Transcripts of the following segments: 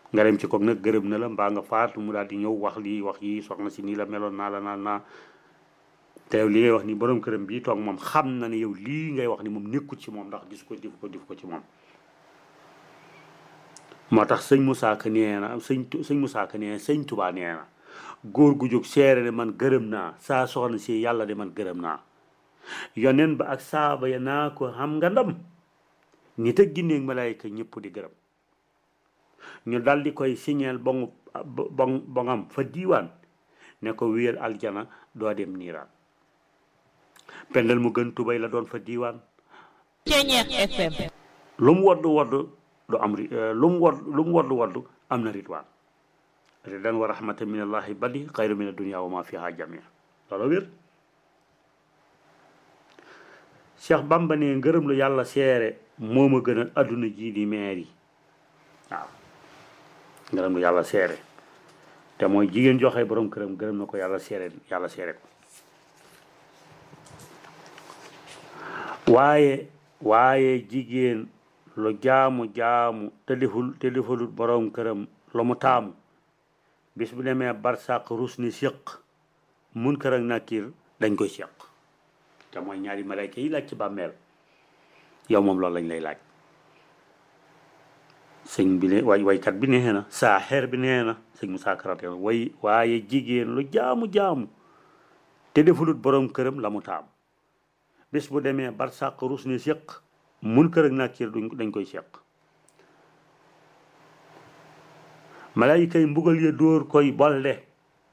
nga dem ci koog nag gërëm na la mbaa nga faatu mu daal di ñëw wax lii wax yi soxna si nii la meloon naa la naa naa te yow li ngay wax ni borom këram bii toog moom xam na ne yow lii ngay wax ni moom nekkul ci moom ndax gis ko def ko def ko ci moom moo tax sëñ Moussa Ka nee na sëñ sëñ Moussa Ka nee na sëñ Touba nee na góor gu jóg seere ne man gërëm naa saa soxna si yàlla de man gërëm naa yoneen ba ak saaba ya naa ko xam nga ndam nit ak ginneeg malaayka ñëpp di gërëm ñu dal di koy signeel bongu bong bongam fa diiwaan ne ko wéyal aljana doo dem niiraan pendal mu gën tubay la doon fa diiwaan Ceñeex FM lu mu wodd wodd du am ri lu mu wodd lu mu wodd wodd am na ritwaan ridan wa rahmatan min allahi badi xayru min adunia wa ma fiha jamia loolu wér Cheikh Bamba ne ngërëm lu yàlla seere moo ma gën a adduna jii di meer yi waaw ngërëm lu yàlla seere te mooy jigéen joxe borom këram gërëm na ko yàlla seere yàlla seere ko waaye waaye jigéen lu jaamu jaamu te deful te defalut borom këram lu mu taamu bis bu demee barsàq rus ni séq mun kër ak nakir dañ koy séq te mooy ñaari malayka yi laaj ci bàmmeel yow moom loolu lañ lay laaj sëñ bi ne way waykat bi nee na saa xeer bi nee na sëñ Musaa Karate way waaye jigéen lu jaamu jaamu te defulut borom këram la mu taam bés bu demee barsàq rus ni séq mun kër ak nakir duñ dañ koy séq malayka yi mbugal ya dóor koy bolde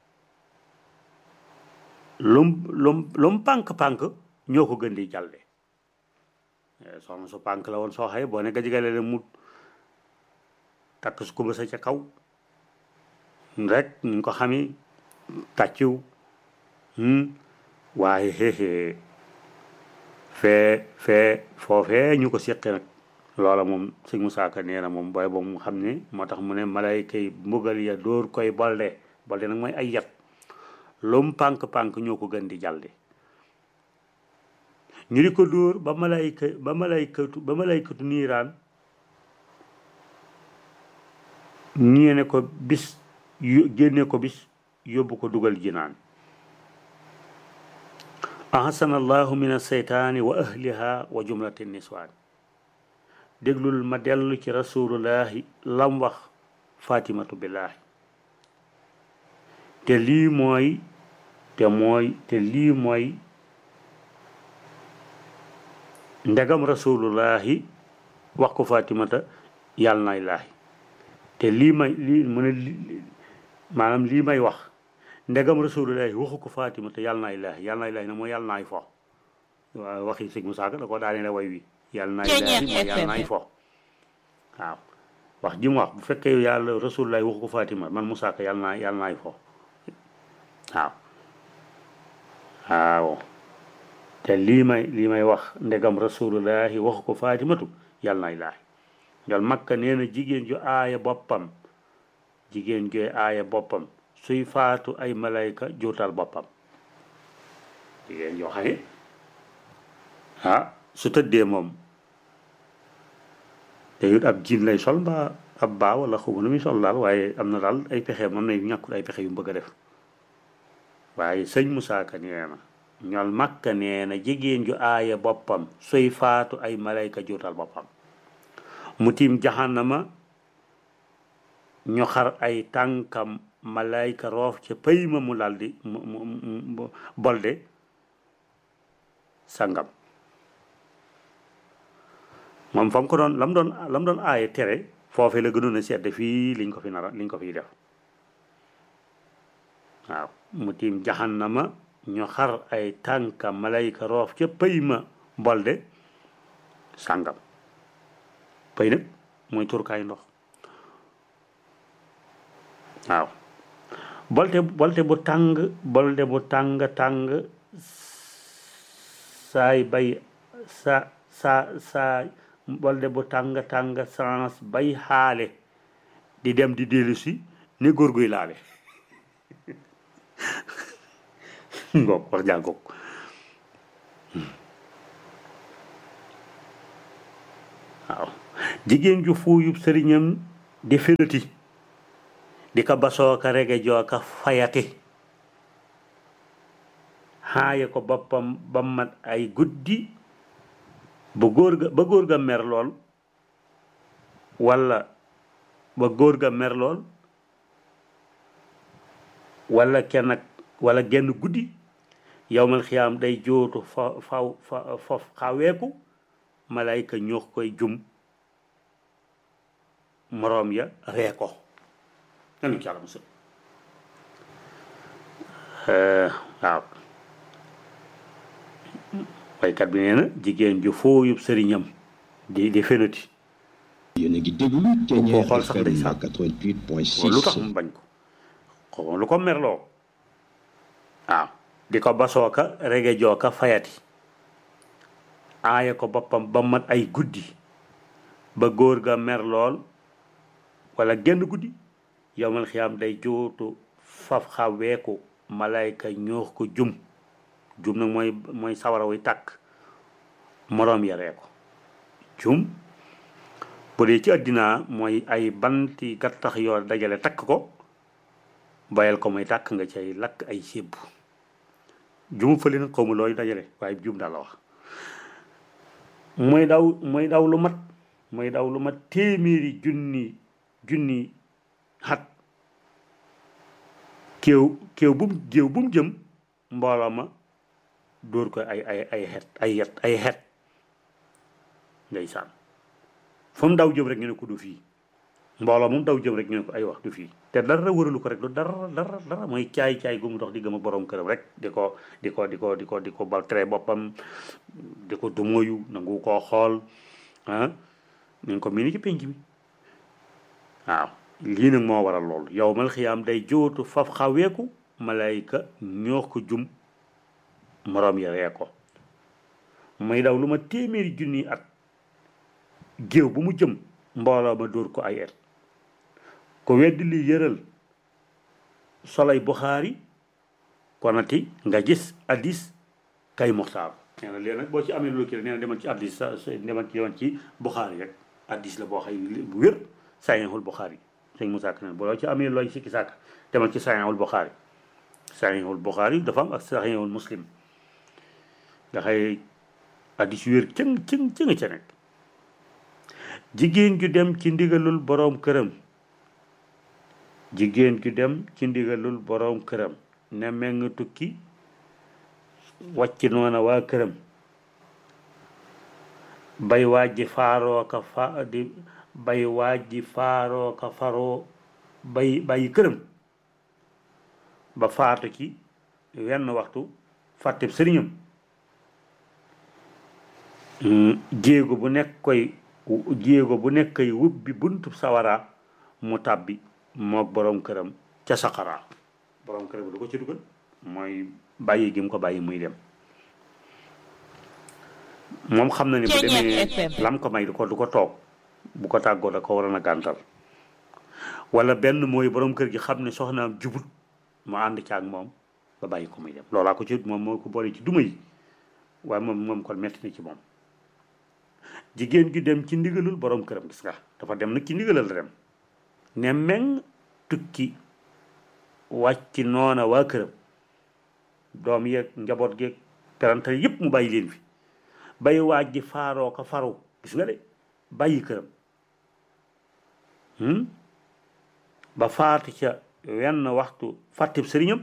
lum lum lum pànk-pànk ñoo ko gën di jalde soxna su pànk la woon soo xaye boo ne gajigale le mu takk su kumba sa ca kaw rek ñu ko xami tàcciw waaye xeexee fee fee foofee ñu ko séqi nag loola moom sëñ Musaa Ka nee na moom booy boobu mu xam ne moo tax mu ne malayka yi mbugal ya dóor koy bolde bolde nag mooy ay yat lum pànk-pànk ñoo ko gën di jalde ñu di ko dóor ba malayka ba malaykatu ba malaykatu niiraan ñii ne ko bis génne ko bis yóbbu ko dugal jinaan ahsana allahu min alseytaani wa ahliha wa jumlati niswaan déglul ma dellu ci rasulullahi lam wax fatimatu billaahi te lii mooy te mooy te lii mooy ndegam rasulullahi wax ko fatimata yàlla nay laahi te lii may lii mu ne maanaam lii may wax ndegam rasulullahi waxu ko fatimata yàlla nay laahi yàlla nay laahi na mooy yàlla naay fo waaw waxi sëñ Musaa Ka da ko daane la way wi yàlla naay laahi mooy yàlla naay fo waaw wax ji mu wax bu fekkee yàlla rasulullahi waxu ko fatima man Musaa Ka yàlla naa yàlla naay fo waaw waaw te lii may lii may wax ndegam rasulullahi waxu ko fatimatu yàlla nay laahi njol makka nee na jigéen ju aaya boppam jigéen ju aaya boppam suy faatu ay malayka juutal boppam jigéen yoo xam ne ah su tëddee moom te it ab jiin lay sol mbaa ab baa wala xamu nu muy sol daal waaye am na daal ay pexe moom na ñàkkul ay pexe yu mu bëgg a def waaye sëñ Musaa Ka nee na ñol makka nee na jigéen ju aaya boppam suy faatu ay malayka juutal boppam mu tiim jaxanama ñu xar ay tànkam malayka roof ca pëy ma mu laldi mu mu bolde sangam moom fa mu ko doon lam doon lam doon aaye tere foofee la gënoon a sedd fii liñ ko fi nara liñ ko fiy def waaw mu tiim jaxanama ñu xar ay tànkam malayka roof ca pëy ma bolde sangam pëy nag mooy turkaay ndox waaw bolte bolte bu tàng bolte bu tàng tàng saay bay sa sa sa bolte bu tàng tàng sans bay xaale di dem di dellu si ni góor guy laale ngoog wax jàngoog waaw jigéen ju fuuyub sëriñam di férati di ko basooka rege jooka fayati xaaye ko boppam ba mat ay guddi ba góor ga ba góor ga mer lool walla ba góor ga mer lool walla kenn ak walla genn guddi yowmal xiyaam day jootu fa faw fa fof xaweeku malayka ñoo koy jum moroom ya ree ko nanu ci yàlla musul waaw waykat bi nee na jigéen ju fooyub sëriñam di di fenati yéen a ngi déglu koo xool sax FM ndeysaan. 88.6 lu tax mu bañ ko xaw lu ko merloo waaw di ko basooka rege jooka fayati aaya ko boppam ba mat ay guddi ba góor ga mer lool wala genn guddi yowmal xiyaam day jootu faf xaweeku malayka ñoox ko jum jum nag mooy mooy sawara wuy tàkk moroom yaree ko jum bu dee ci àddina mooy ay banti gattax yoo dajale takk ko bayal ko muy tàkk nga cay lakk ay sébb jumu fële nag xaw ma looy dajale waaye jum daal la wax mooy daw mooy daw lu mat mooy daw lu mat téeméeri junni junni xat kéew kéew bu mu géew bu mu jëm mbooloo ma dóor ko ay ay ay xet ay yet ay xet ndeysaan fu mu daw jëm rek ñu ne ko du fii mbooloo moom daw jëm rek ñu ne ko ay wax du fii te dara wëralu ko rek du dara dara dara mooy caay caay gu mu dox di gëm a borom këram rek di ko di ko di ko di ko di ko bal tere boppam di ko dumoyu nangu koo xool ah ñu ko mii ci penc mi waaw lii nag moo waral loolu yow mal xiyaam day jootu faf xaweeku malayka ñoo ko jum moroom ya ree ko muy daw lu ma téeméeri junni at géew bu mu jëm mbooloo ma dóor ko ay et ko weddi li yëral solay buxaari konati nga gis addis kay muxtaar nee na léegi nag boo ci amee loolu kii nee na demal ci addis sa sa- demal ci demal ci buxaari rek addis la boo xay bu wér saxiixul buxaari sëñ Moussa Ka ne boo ci amee looy sikki sàkk demal ci saxiixul buxaari saxiixul buxaari dafa am ak saxiixul muslim nga xay addis yu wér cëng cëng cëng ca nekk jigéen ju dem ci ndigalul boroom këram jigéen ju dem ci ndigalul boroom këram ne meng tukki wàcc noona waa këram bay wàjji faaroo ka fa di bay wàjji faaroo ka faroo bay bàyyi këram ba faatu ci wenn waxtu fàtteb sëriñam jéego bu nekk koy jéego bu nekk koy wubbi buntu sawara mu tàbbi moog borom këram ca saqara borom këram du ko ci dugal mooy bàyyi gi mu ko bàyyi muy dem moom xam na ne bu Ceeñeer demee FM. lam ko may du ko du ko toog bu ko tàggoo da ko waroon a gàntal wala benn mooy borom kër gi xam ne soxnaam jubut mu ànd ca ak moom ba bàyyi ko muy dem loolaa ko ci moom moo ko boole ci duma yi waaye moom moom kon metti na ci moom jigéen gi dem ci ndigalul borom këram gis nga dafa dem nag ci ndigalal la dem ne meng tukki wàcc noona waa këram doom yeeg njaboot geeg perantal yépp mu bàyyi leen fi bay waaj ji faaroo ko faru gis nga de bàyyi këram hmm? ba faatu ca wenn waxtu fàttib sëriñam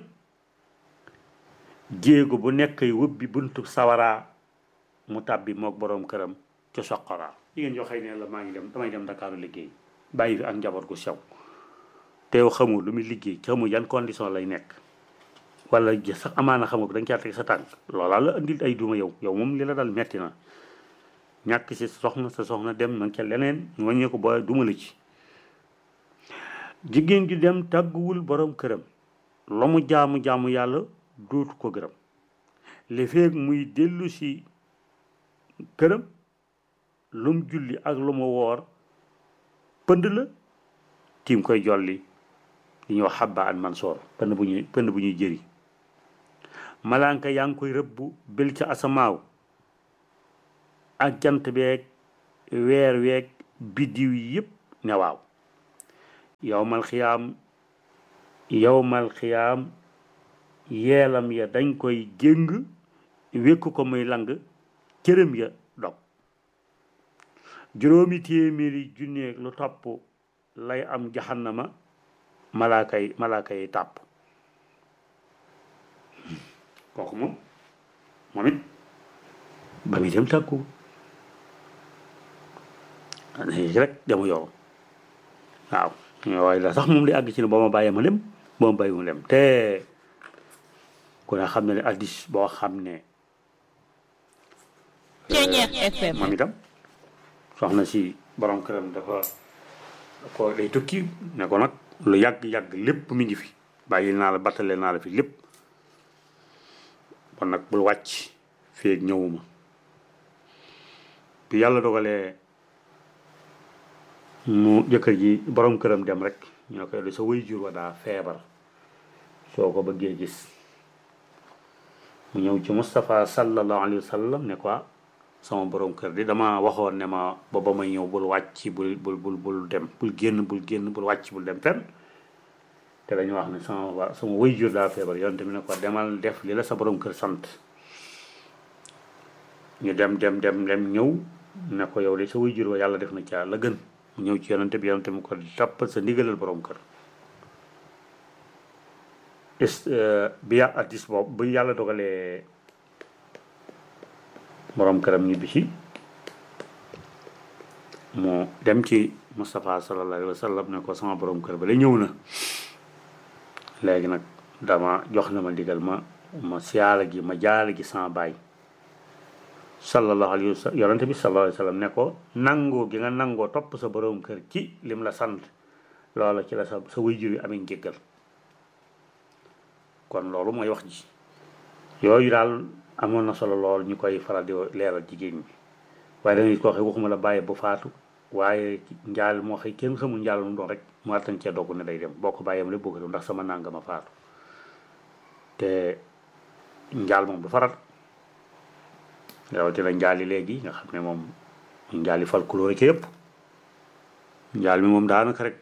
jéego bu nekk wubbi buntu sawaraa mu tàbbi moog borom këram ca soqaraa jigéen yoo xëy ne la maa ngi dem damay dem Ndakaaru liggéey bàyyi fi ak njaboot gu sew te yow xamul lu muy liggéey xamul yan condition lay nekk wala ja- sax amaana xamul ko da nga caa teg sa tànk loolaa la andil ay duma yow yow moom li la dal metti na ñàkk si soxna sa soxna dem na ca leneen ñu wàññee ko ba duma la ci jigéen ju dem tàgguwul borom këram la mu jaamu jaamu yàlla dootu ko gërëm li feeg muy dellu si këram lu mu julli ak lu mu woor pënd la tiim koy jolli li ñuy wax xabba an mansoor pënd bu ñuy pënd bu ñuy jëri malaanka yaa ngi koy rëbbu bel ca asamaaw ak jant beeg weer weeg biddiw yi yëpp ne waaw yow mal xiyaam yowmal xiyaam yeelam ya dañ koy jéng wékk ko muy lang cërëm ya dog juróomi téeméeri junneeg lu topp lay am jahannama malaaka yi malaaka yi tàpp kooku moom moom it ba muy dem tàkku rek dama yow waaw waaye la sax moom li àgg ci ne boo ma bàyyee ma lem boo ma bàyyi mu lem te ku ne xam ne ne addis boo xam ne Ceñeex FM moom itam soxna si borom këram dafa ko day tukki ne ko nag lu yàgg-yàgg lépp mi ngi fi bàyyi naa la battale naa la fi lépp kon nag bul wàcc feeg ñëwuma bi yàlla dogalee mu jëkkër ji borom këram dem rek ñu ne ko yow de sa way jur wa daa feebar soo ko bëggee gis mu ñëw ci Moustapha sallallahu alayhi wa sallam ne ko sama borom kër di dama waxoon ne ma ba ba may ñëw bul wàcc bul bul bul bul dem bul génn bul génn bul wàcc bul dem fenn te dañu wax ne sama wa sama way jur daa feebar yoon tamit ne ko demal def li la sa borom kër sant ñu dem dem dem dem ñëw ne ko yow de sa way jur wa yàlla def na ca la gën mu ñëw ci yonante bi yonante mu ko toppal sa ndigalal borom kër est bi yà addis boobu bu yàlla dogalee borom këram ñibbi si mu dem ci Moustapha sallallahu alayhi wa sallam ne ko sama borom kër ba la ñëw na léegi nag dama jox na ma ndigal ma ma siyaala gi ma jaala gi sama baay sallallahu alayhi wa sallam yonante bi sallallahu alayhi wa sallam ne ko nangoo gi nga nangoo topp sa borom kër ci lim la sant loola ci la sa sa wayjur yi amee njéggal kon loolu mooy wax ji yooyu daal amoon na solo lool ñu koy faral di leeral jigéen ñi waaye dangay ko waxee waxuma la bàyyi bu faatu waaye njaal moo xëy kenn xamul njaal mu doon rek mu attan cee dogg ne day dem boo ko bàyyeem lépp boo ko dem ndax sama nangama faatu te njaal moom du faral rawatina njaal yi léegi nga xam ne moom njaal yi fal couleur rek yëpp njaal mi moom daanaka rek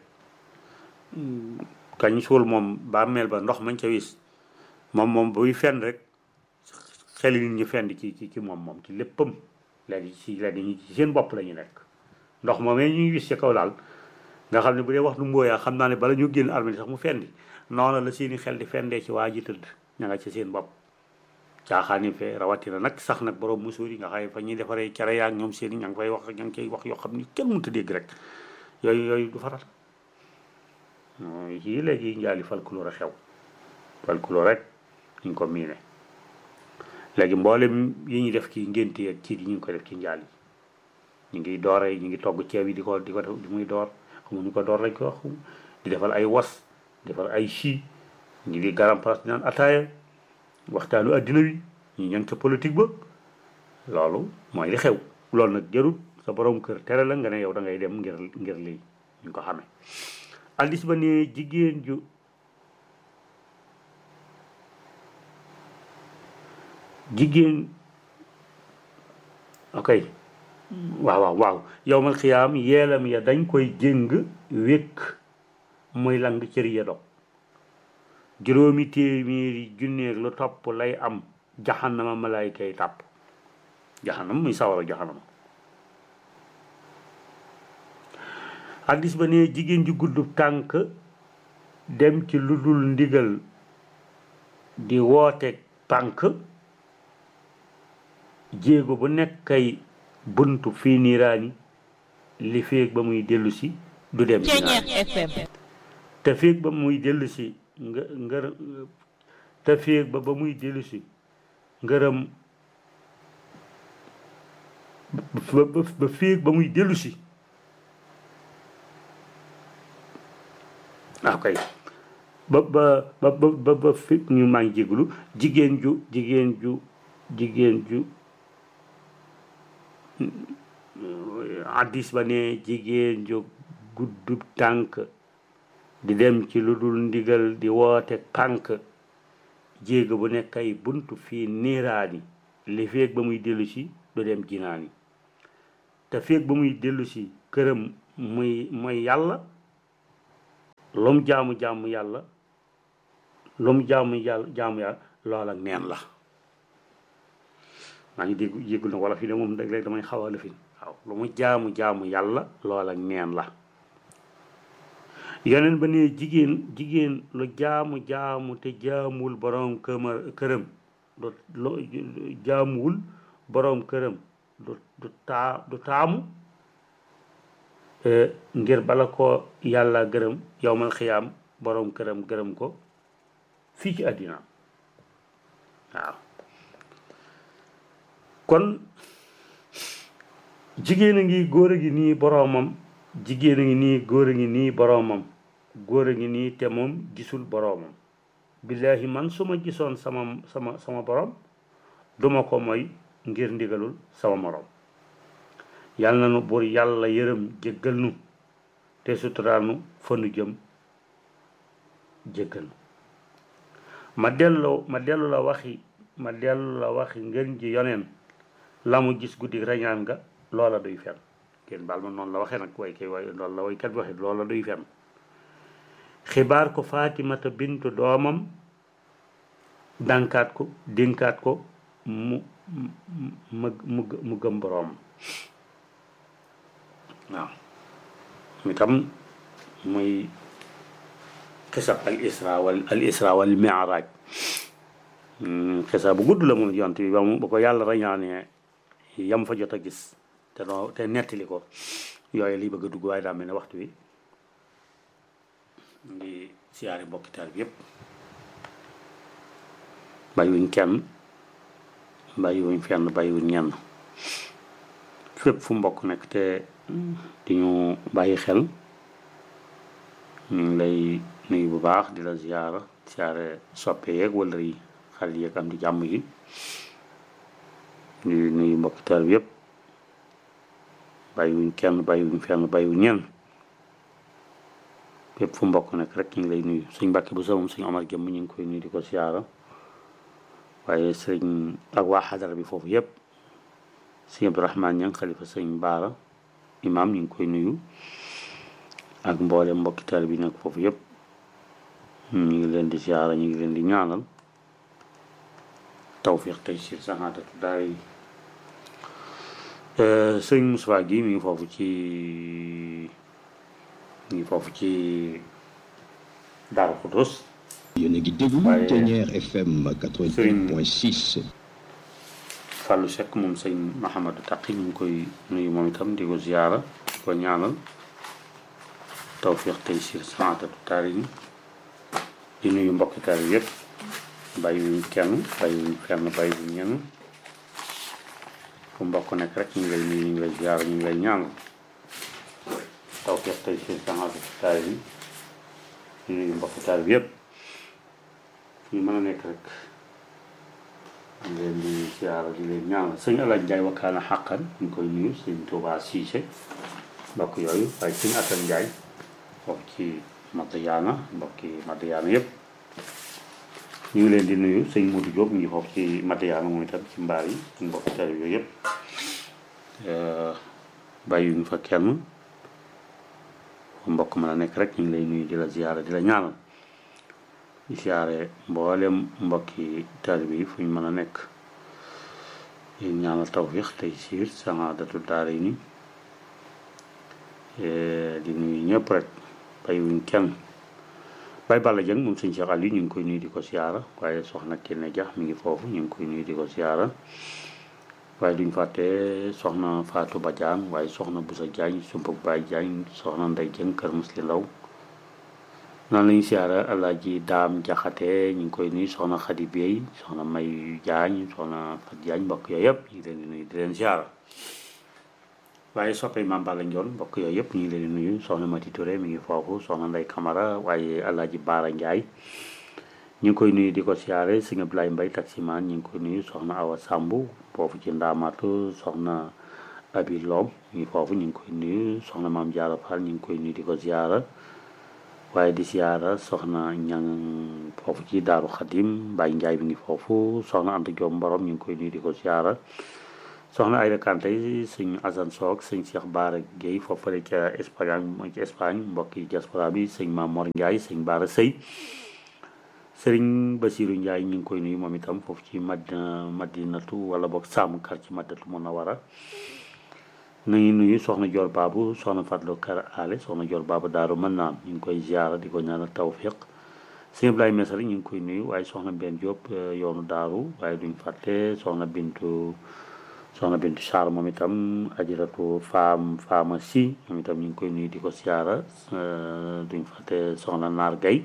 kañ suul moom bàmmeel ba ndox mañ ca wis moom moom buy fenn rek xel nit ñi fenn ci ci ci moom moom ci léppam léegi ci léegi ñi ci seen bopp la ñu nekk ndox moomee ñuy wis ci kaw daal nga xam ne bu dee wax nu mbooyaa xam naa ne bala ñu génn armée sax mu fendi noonu la seeni xel di fendee ci waa ji tëdd ña nga ci seen bopp caaxaani fee rawatina nag sax nag borom musuur yi nga xam ne fa ñuy defaree cere yaa ñoom seen i ña ngi fay wax ña ngi koy wax yoo xam ni kenn mënut a dégg rek yooyu yooyu du faral yii léegi njaali folklore a xew folklore rek ñu ko miine léegi mboolem yi ñu def ci ngénte ak ci yi ñu ngi ko def ci njaal yi ñu ngi doore ñu ngi togg ceeb yi di ko di ko def di muy door xamuñu ko door lañ ko wax di defal ay was defal ay chi ñu di garam place di naan ataaya waxtaanu addina wi ñu ñan ca politique ba loolu mooy li xew loolu nag jarut sa borom kër tere la nga ne yow da ngay dem ngir ngir lii ñu ko xamee addis ba ne jigéen ju jigéen ok waaw waaw waaw yowmal xiyaam yeelam ya dañ koy jéng wékk muy lang cër ya dog juróomi téeméeri junneeg lu topp lay am jaxanama malaayka yi tàpp jaxanama muy sawara jaxanama hadis ba ne jigéen ju guddub tànk dem ci lu dul ndigal di woote tànk jéego bu nekkay buntu fii niiraani li féeg ba muy dellu si du dem Ceñeex FM te féeg ba muy dellu si nga ngër te féeg ba ba muy dellu si ngërëm ba ba ba féeg ba muy dellu si ah kay ba ba ba ba ba fi ñu maa ngi jégalu jigéen ju jigéen ju jigéen ju addis ba ne jigéen ju guddub tànk di dem ci lu dul ndigal di woote pànk jéego bu nekk ay buntu fii niiraani li feeg ba muy dellu si du dem jinaani te feeg ba muy dellu si këram muy mooy yàlla lum jaamu jaamu yàlla lu mu jaamu yàlla jaamu yàlla lool ak neen la maa ngi dégg yéggul na wala fii de moom léeg-léeg damay xaw a lëfin waaw lu mu jaamu jaamu yàlla lool ak neen la yeneen ba ne jigéen jigéen lu jaamu jaamu te jaamuwul boroom këma këram du lo jaamuwul boroom këram du du taa du taamu ngir bala ko yàlla gërëm yowmal xiyaam boroom këram gërëm ko fii ci àddina waaw kon jigéen a ngi góor a ngi nii boroomam jigéen a ngi nii góor a ngi nii boroomam góor a ngi nii te moom gisul boroomam billaahi man su ma gisoon sama sama sama boroom duma ko mooy ngir ndigalul sama moroom yàlla na nu buur yàlla yërëm jéggal nu te suturaal nu fa nu jëm jéggal nu ma dellu ma dellu la waxi ma dellu la waxi ngeen ji yoneen la mu gis guddi rañaan nga loola duy fen kenn baal ma noonu la waxee nag way kay way loolu la waykat bi waxee loola duy fen xibaar ko Faatimata bintu doomam dànkaat ko dénkaat ko mu mu mu mu gëm boroom waaw mi tam muy xisab al isra wal al isra wal mi'raj xisa bu gudd la moom yont bi ba mu ba ko yàlla rañaanee yam fa jot a gis te noo te nettali ko yooyu liy bëgg a dugg waaye daa mel ne waxtu wi ngi siyaari mbokki taal bi yépp bàyyiwuñ kenn bàyyiwuñ fenn bàyyiwuñ ñenn fépp fu mbokk nekk te di ñu bàyyi xel ñu ngi lay nuyu bu baax di la ziyaara siyaare soppe yeeg wala yi xale yeeg am di jàmm yi di nuyu mbokki taal bi yépp bàyyiwuñ kenn bàyyiwuñ fenn bàyyiwuñ ñenn fépp fu mbokk nekk rek ñu ngi lay nuyu suñ mbàkke bu sa moom suñ omar jëmm ñu ngi koy nuyu di ko siyaara waaye sëñ ak waa xadara bi foofu yépp sëñ abdourahman ñang xalifa sëñ baara imam ñu ngi koy nuyu ak mboole mbokki taal bi nekk foofu yépp ñu ngi leen di siyaara ñu ngi leen di ñaanal tawfiq tey si saxaatatu daay sëñ Moussa gi mi ngi foofu ci mi ngi foofu ci Daaru Xudus yéen a ngi déglu waaye Ténière FM 88.6 Fallou Seck moom sëñ Mahamadou Taqi ñu ngi koy nuyu moom itam di ko ziyaara di ko ñaanal tawfiq tey si saxaatatu taari di nuyu mbokki taari yépp bàyyiwuñ kenn bàyyiwuñ fenn bàyyiwuñ ñenn fu mbokk nekk rek ñu ngi lay nuyu ñu ngi lay ziyaara ñu ngi lay ñaanal tawfiq tey si saxaatatu taari di nuyu mbokki taari bi yépp ñu mën a nekk rek ñu leen di ziyaara di leen ñaanal sëñ Alaaj Njaay wakkaana xàqan ñu koy nuyu sëñ Tuubaa Siise mbokk yooyu waaye sëñ Asan Njaay mbokk ci Madiyaana mbokki Madiyaana yépp ñu ngi leen di nuyu sëñ Modou Diop ñu ngi foofu ci Madiyaana moom itam ci mbaar yi mbokki tari yooyu yépp bàyyiwuñu fa kenn fu mbokk mën a nekk rek ñu ngi lay nuyu di la ziyaara di la ñaanal di siyaare mboolem mbokki taalibe yi fu ñu mën a nekk di ñaanal tawfiq tey siir saadatu daara yi ni di nuyu ñëpp rek bàyyiwuñ kenn Baye Balla Dieng moom sëñ Cheikh Aliou ñu ngi koy nuyu di ko siyaara waaye soxna Kenne Dia mi ngi foofu ñu ngi koy nuyu di ko siyaara waaye duñ fàtte soxna Fatou Badiane waaye soxna Boussa Diagne Sumpug Baye Diagne soxna Ndey Dieng kër Musli Law noonu lañu siyaara Alaaji Daam Jaxate ñu ngi koy nuyu soxna Xadi Bey soxna May Diagne soxna Fat Diagne mbokk yooyu yëpp ñu ngi leen di nuyu di leen siyaara waaye soppee Maam Balla Njoon mbokk yooyu yëpp ñu ngi leen di nuyu soxna Mati Touré mi ngi foofu soxna Ndey Camara waaye Alaaji Baara Njaay ñu ngi koy nuyu di ko siyaare sëñ Abdoulaye Mbay taximaan ñu ngi koy nuyu soxna Awa Sambu foofu ci Ndaamaatu soxna Abi Loom ñu ngi foofu ñu ngi koy nuyu soxna Maam Jaara Fall ñu ngi koy nuyu di ko siyaara waaye di siyaara soxna ñang foofu ci Daaru Xadim Baay Njaay mi ngi foofu soxna Anta Joom Mborom ñu ngi koy nuyu di ko siyaara soxna Ayda Kanté sëñ Asan Soog sëñ Cheikh Baara Guèye foofale ca Espagne mooy ci Espagne mbokki diaspora bi sëñ Mamor Ndiaye sëñ Baara Sëy sëriñ Basiru Njaay ñu ngi koy nuyu moom itam foofu ci madina madinatu wala boog saamu kar ci madinatu munawara nuyu nuyu soxna Joor Baabu soxna Fatlo Kar Ale soxna Joor Baabu daaru mën naan ñu ngi koy ziara di ko ñaanal tawfiq sëñ Ibrahima Mesari ñu ngi koy nuyu waaye soxna Benn Diop yoonu daaru waaye duñ fàtte soxna Bintu soxna Bintu Sarr moom itam ajiratu faam faama si moom itam ñu ngi koy nuyu di ko ziara duñ fàtte soxna Naar Gay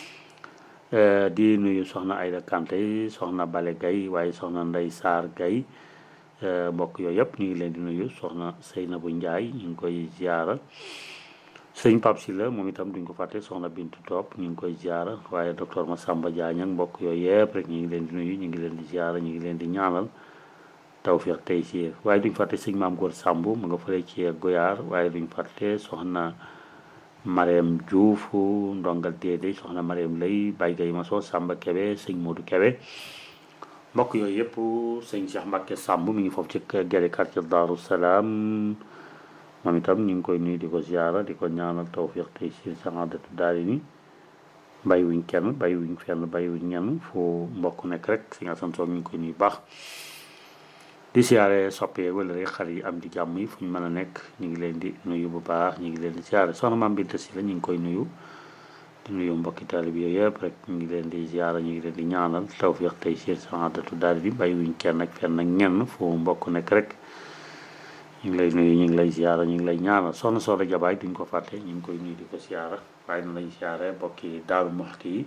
di nuyu soxna Ayda Kanté soxna Bale Gay waaye soxna Ndey Saar Gay mbokk yooyu yëpp ñu ngi leen di nuyu soxna Seynabu Njaay ñu ngi koy ziara sëñ Pape Sylla moom itam duñ ko fàtte soxna Bintu Top ñu ngi koy ziara waaye docteur Massamba Diagne ak mbokk yooyu yëpp rek ñu ngi leen di nuyu ñu ngi leen di ziara ñu ngi leen di ñaanal tawfiq tey si waaye duñ fàtte sëñ Maam Góor Samb mu nga fële ci Goyaar waaye duñ fàtte soxna Mariam Diouf ndongal déedéet soxna Mariam Lay Baye Gaye Maso Samba Kebe sëñ Modou Kebe mbokk yooyu yëpp sëñ Cheikh Mbacke Samb mi ngi foofu ci gere quartier Daaru Salaam moom itam ñu ngi koy nuyu di ko ziara di ko ñaanal tawfiq tey si saadatu daari ni bàyyi wuñ kenn bàyyi wuñ fenn bàyyi wuñ ñenn fu mbokk nekk rek si nga san soog ñu ngi koy nuyu baax di siyaare soppee wala rek xar yi am di jàmm yi fu ñu mën a nekk ñu ngi leen di nuyu bu baax ñu ngi leen di siyaare soxna maam Binta si la ñu ngi koy nuyu di nuyu mbokki taalib yooyu yëpp rek ñu ngi leen di ziara ñu ngi leen di ñaanal tawfiq tey si saadatu daari ni bàyyi wuñ kenn ak fenn ak ñenn fu mbokk nekk rek ñu ngi lay nuyu ñu ngi lay ziara ñu ngi lay ñaanal soxna Soxna Jabaay duñ ko fàtte ñu ngi koy nuyu di ko ziara waaye na lañ ziare bokki Daaru Muxti yi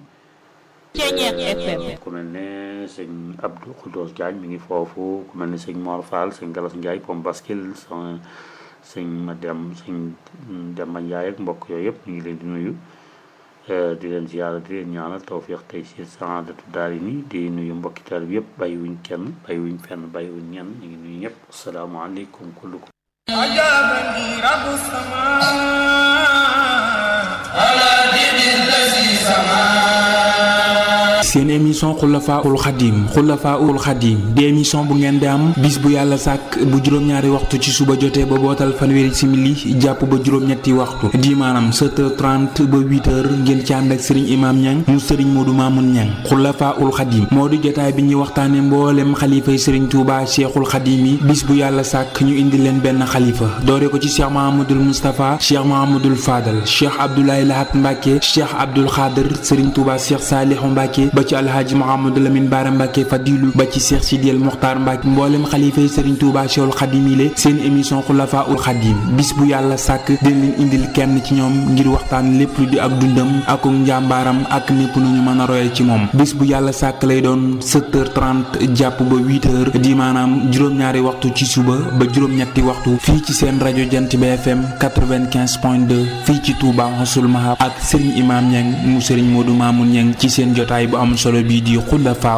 ku mel ne sëñ Abdou Khoudos Diagne mi ngi foofu ku mel ne sëñ Mor Fall sëñ Galas Ndiaye pom baskil son sëñ ma dem sëñ Demba Ndiaye ak mbokk yooyu yëpp ñu ngi leen di nuyu di leen ziara di leen ñaanal tawfiq tey si saadatu daari ni di nuyu mbokki taalib yëpp bàyyi wuñ kenn bàyyi wuñ fenn bàyyi wuñ ñenn ñu ngi nuyu ñëpp asalaamaaleykum kullukum عجبني رب السماء على دين الذي سماه seen émission xulafaul xadim xulafaul xadim di émission bu ngeen di am bis bu yàlla sàkk bu juróom-ñaari waxtu ci suba jotee ba bootal fanweeri simili jàpp ba juróom-ñetti waxtu di maanaam 7h30 ba 8h ngeen ci ànd ak sëriñ imaam ñang mu sëriñ moodu maamun ñang xulafaul xadim moo di jotaay bi ñuy waxtaane mboolem xalifay sëriñ tuuba cheikhul xadim yi bis bu yàlla sàkk ñu indi leen benn xalifa doore ko ci cheikh mahamadul moustapha cheikh mahamadul fadal cheikh abdoulaye lahat mbàkke cheikh abdul xaadir sëriñ tuuba cheikh saalihu mbàkke ba ci alhaaji Mouhamadou Lamine Bara Mbacke Fadilu ba ci Cheikh Sidiel Mokhtar Mbacke mboolem xalifa yi Serigne Touba Cheikhul Khadim yi seen émission Xulafa ul Khadim bis bu yàlla sàkk dina leen indil kenn ci ñoom ngir waxtaan lépp lu di ak dundam ak njàmbaaram ak népp nu ñu mën a royee ci moom bis bu yàlla sàkk lay doon 7h30 jàpp ba 8h di maanaam juróom-ñaari waxtu ci suba ba juróom-ñetti waxtu fii ci seen rajo Jant bi FM 95.2 fii ci Touba Xasul Mahab ak Serigne Imam Niang mu Serigne Modou Mamoun Niang ci seen jotaay bu am solo bii di Xulafa